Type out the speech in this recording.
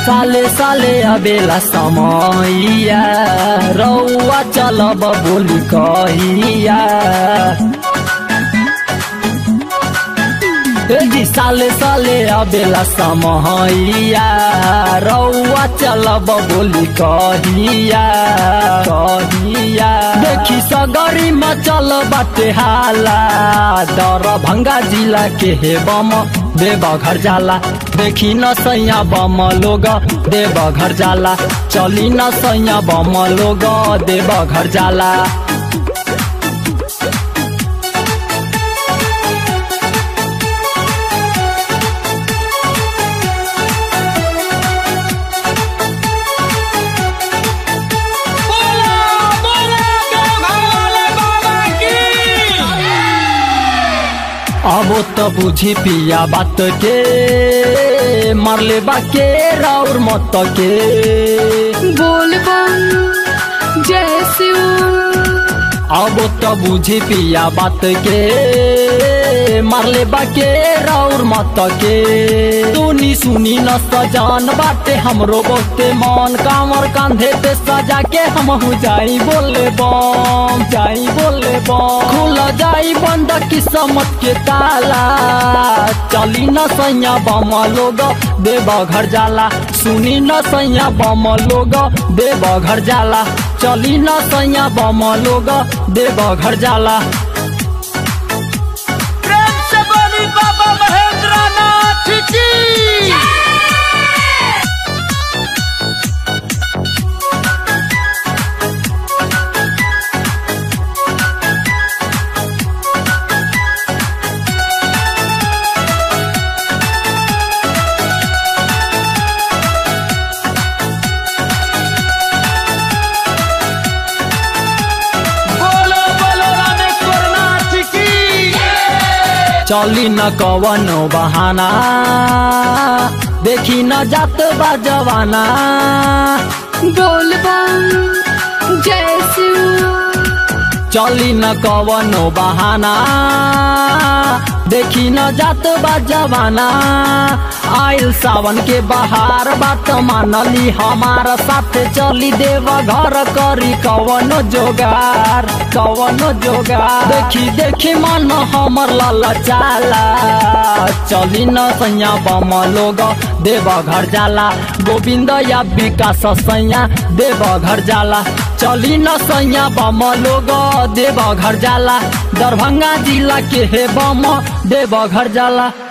साले साले अबेला समैया रौआ चलब बोली कहिया ए जी साले साले अबेला समैया रौआ चलब बोली कहिया कहिया देखी सगरी मचल बाटे हाला दर भंगा जिला के हे बम देव घर जाला देखी न सैया बम लोग देव घर जाला चली न सैया बम लोग देव घर जाला बोला बोला देवघर वाले बाबा की अब तो बुझी पिया बात के मरले बाके राउर मत के बोल बम जय शिव अब तो बुझी पिया बात के मरले बाके राउर मत के सुनी सुनी न सजान बाटे हमरो बहुते मन कामर कांधे पे सजा के हम हो जाई बोले बम जाई बोले बम खुल जाई बंद किस्मत के ताला चली न सैया बम लोग देव घर जाला सुनी न सैया बम लोग देव घर जाला चली न सैया बम लोग देव घर जाला प्रेम से बोली बाबा महेंद्र नाथ की बोलो बोलो रामेश्वर नाथ की चली न कवनो बहाना देखी न जात बा जवाना बोल बम जय शिव चली न कवनो बहाना देखी न जात बा जवाना आइल सावन के बहार बात मानली हमारा साथ चली देव घर करी कवनो जोगार कवनो जोगार देखी देखी मन हमर लाला चाला चली न सैया बम लोग देव घर जाला गोविंद या विकास सैया देव घर जाला चली न सैया बम लोग देव घर जाला दरभंगा जिला के हे बम देव घर जाला